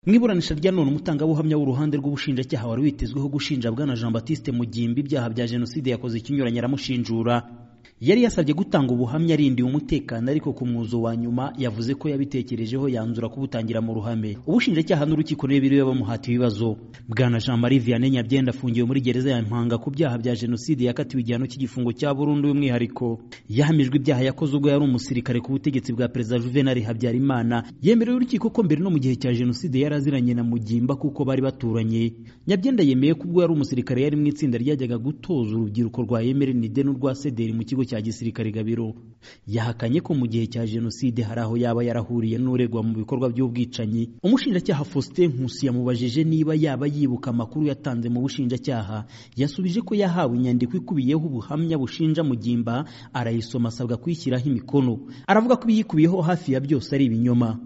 mu iburanisha rya none umutangabuhamya w'uruhande rw'ubushinjacyaha wari witezweho gushinja bwana jean batiste mugimba ibyaha bya jenoside yakoze ikinyuranye aramushinjura yari yasabye gutanga ubuhamya arindiwe umutekano ariko ku mwuzo wa nyuma yavuze ko yabitekerejeho yanzura kubutangira mu ruhame ubushinjacyaha n'urukiko niba bamuhata ibibazo bwana jean marie vianney nyabyenda afungiwe muri gereza ya mpanga ku byaha bya jenoside yakatiwe igihano cy'igifungo cya burundu y'umwihariko yahamijwe ibyaha yakoze ubwo yari umusirikare ku butegetsi bwa perezida juvenal habyarimana yemerewe urukiko ko mbere no mu gihe cya jenoside yari aziranye na mugimba kuko bari baturanye nyabyenda yemeye ko ubwo yari umusirikare yari mu itsinda ryajyaga gutoza urubyiruko rwa emerenide n'urwa sederi mu kigo cya gisirikare gabiro yahakanye ko mu gihe cya jenoside hari aho yaba yarahuriye n'uregwa mu bikorwa by'ubwicanyi umushinjacyaha faustin nkusi yamubajije niba yaba yibuka amakuru yatanze mu bushinjacyaha yasubije ko yahawe inyandiko ikubiyeho ubuhamya bushinja mugimba arayisoma asabwa kuyishyiraho imikono aravuga ko ibiyikubiyeho hafi ya byose ari ibinyoma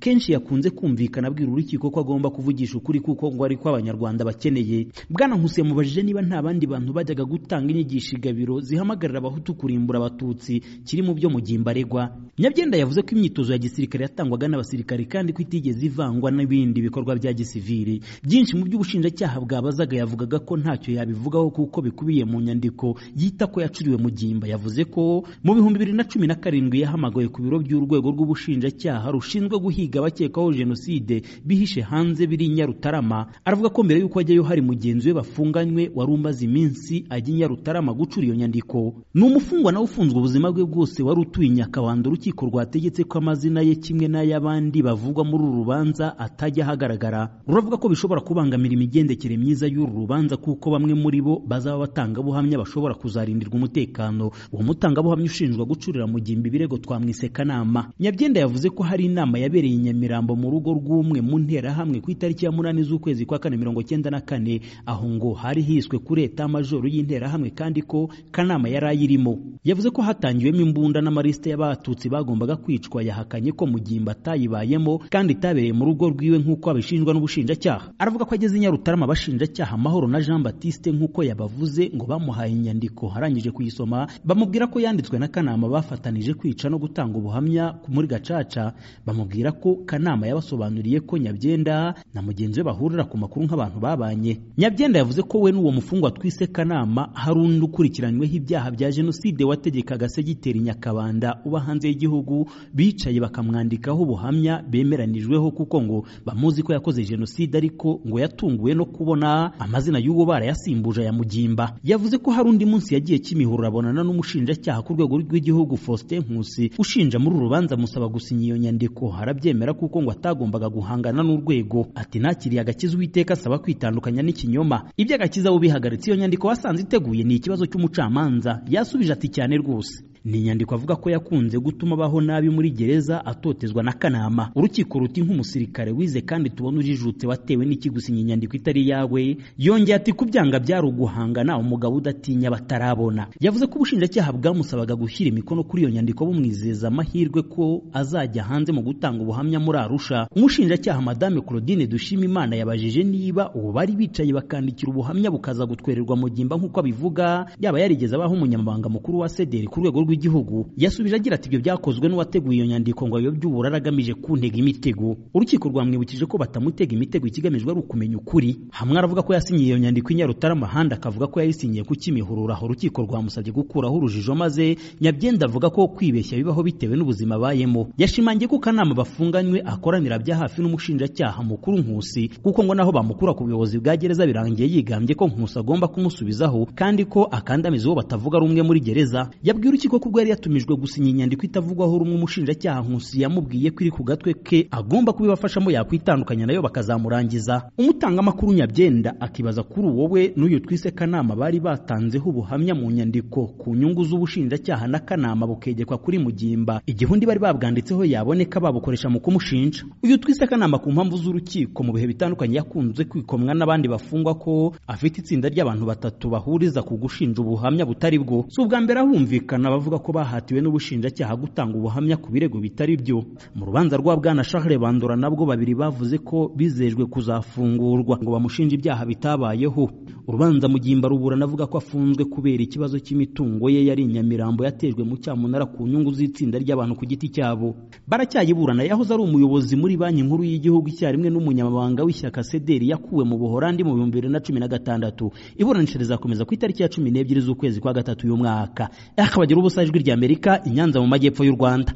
kenshi yakunze kumvikana abwira urukiko ko agomba kuvugisha ukuri kuko ngo ari ko abanyarwanda bakeneye bwana nkusi yamubajije niba nta bandi bantu bajyaga gutanga inyigisho igabiro zihamagarira abahutu kurimbura abatutsi kiri mu byo mugimba aregwa nyabyenda yavuze ko imyitozo ya gisirikare yatangwaga n'abasirikare kandi ko itigeze ivangwa n'ibindi bikorwa bya gisiviri byinshi mu by'ubushinjacyaha bwabazaga yavugaga ko ntacyo yabivugaho kuko bikubiye mu nyandiko yita ko yacuriwe mugimba yavuze ko mu bihumbi bibiri na cumi na karindwi yahamagawe ku biro by'urwego rw'ubushinjacyaha rushinzwe guhiga abakekwaho jenoside bihishe hanze biri i nyarutarama aravuga ko mbere y'uko ajyayo hari mugenzi we bafunganywe wari umaze iminsi ajya i nyarutarama gucura iyo nyandiko ni umufungwa nawe ufunzwe ubuzima bwe bwose wari utuye i nyakabanda urukiko rwategetse ko amazina ye kimwe n'ay'abandi bavugwa muri uru rubanza atajya ahagaragara ruravuga ko bishobora kubangamira imigendekere myiza y'uru rubanza kuko bamwe muri bo bazaba batangabuhamya bashobora kuzarindirwa umutekano uwo mutangabuhamya ushinjwa gucurira mu gimba ibirego twamwise kanama nyabyenda yavuze ko hari inama yabereye i Nyamirambo mu rugo rw'umwe mu nterahamwe ku itariki ya munani z'ukwezi kwa kane mirongo cyenda na kane aho ngo hari hiswe kuri eta majoro y'interahamwe kandi ko kanama yari ayirimo yavuze ko hatangiwemo imbunda n'amalisite y'abatutsi bagombaga kwicwa yahakanye ko mugimba atayibayemo kandi itabereye mu rugo rwiwe nk'uko abishinjwa n'ubushinjacyaha aravuga ko ageze i Nyarutarama abashinjacyaha amahoro na Jean Baptiste nk'uko yabavuze ngo bamuhaye inyandiko arangije kuyisoma bamubwira ko yanditswe na kanama bafatanije kwica no gutanga ubuhamya muri gacaca bamubwira ko kanama yabasobanuriye ko nyabyenda na mugenzi we bahurira ku makuru nk'abantu babanye nyabyenda yavuze ko we n'uwo mufungwa twise kanama hari undi ukurikiranyweho ibyaha bya jenoside wategekaga segiteri nyakabanda uba hanze y'igihugu bicaye bakamwandikaho ubuhamya bemeranijweho kuko ngo bamuzi ko yakoze jenoside ariko ngo yatunguwe no kubona amazina y'uwo barayasimbuje ya mugimba yavuze ko hari undi munsi yagiye kimihurura abonana n'umushinjacyaha ku rwego rw'igihugu faustin nkusi ushinja muri uru rubanza musaba gusinya iyo nyandiko harabye arabyemera kuko ngo atagombaga guhangana n'urwego ati nakiriye agakiza uwiteka asaba kwitandukanya n'ikinyoma ibyo agakiza bo bihagaritse iyo nyandiko wasanze iteguye ni ikibazo cy'umucamanza yasubije ati cyane rwose ni inyandiko avuga ko yakunze gutuma abaho nabi muri gereza atotezwa na kanama urukiko ruti nk'umusirikare wize kandi tubona urijutse watewe n'ikigusinya inyandiko itari yawe yongeye ati kubyanga byari uguhangana umugabo udatinya batarabona yavuze ko ubushinjacyaha bwamusabaga gushyira imikono kuri iyo nyandiko bumwizeza amahirwe ko azajya hanze mu gutanga ubuhamya muri Arusha umushinjacyaha madame Claudine Dushimimana yabajije niba ubu bari bicaye bakandikira ubuhamya bukaza gutwererwa mu gimba nk'uko abivuga yaba yarigeze abaho umunyamabanga mukuru wa sederi ku rwego rw'igihugu yasubije agira ati ibyo byakozwe n'uwateguye iyo nyandiko ngo ayobye uburara agamije kuntega imitego urukiko rwamwibukije ko batamutega imitego ikigamijwe ari ukumenya ukuri hamwe aravuga ko yasinyiye iyo nyandiko inyarutarama ahandi akavuga ko yayisinyiye ku kimihurura aho urukiko rwamusabye gukuraho urujijo maze nyabyenda avuga ko kwibeshya bibaho bitewe n'ubuzima abayemo yashimangiye ko kanama bafunganywe akoranira bya hafi n'umushinjacyaha mukuru nkusi kuko ngo naho bamukura ku buyobozi bwa gereza birangiye yigambye ko nkusi agomba kumusubizaho kandi ko akandamiza uwo batavuga rumwe muri gereza yabwiye urukiko ko ubwo yari yatumijwe gusinya inyandiko itavugwaho rumwe umushinjacyaha nkusi yamubwiye ko iri ku gatwe ke agomba kubibafashamo yakwitandukanya nayo bakazamurangiza umutangamakuru nyabyenda akibaza kuri uwo we n'uyu twise kanama bari batanzeho ubuhamya mu nyandiko ku nyungu z'ubushinjacyaha na kanama bukegekwa kuri mugimba igihundi bari babwanditseho yaboneka babukoresha mu kumushinja uyu twise akanama ku mpamvu z'urukiko mu bihe bitandukanye yakunze kwikomwa n'abandi bafungwa ko afite itsinda ry'abantu batatu bahuriza ku gushinja ubuhamya butari bwo si ubwa mbere ahumvikana bavuga avuga ko bahatiwe n'ubushinjacyaha gutanga ubuhamya ku birego bitari byo mu rubanza rwa bwana Charles Bandora nabwo babiri bavuze ko bizejwe kuzafungurwa ngo bamushinje ibyaha bitabayeho urubanza Mugimba ruburana avuga ko afunzwe kubera ikibazo cy'imitungo ye yari inyamirambo yatejwe mu cyamunara ku nyungu z'itsinda ry'abantu ku giti cyabo baracyayiburana yahoze ari umuyobozi muri banki nkuru y'igihugu icyarimwe n'umunyamabanga w'ishyaka sederi yakuwe mu buhorandi mu bihumbi bibiri na cumi na gatandatu iburanisha rizakomeza ku itariki ya cumi n'ebyiri z'ukwezi kwa gatatu y'umwaka akabagera ubusa ijwi ry'amerika i nyanza mu majyepfo y'u rwanda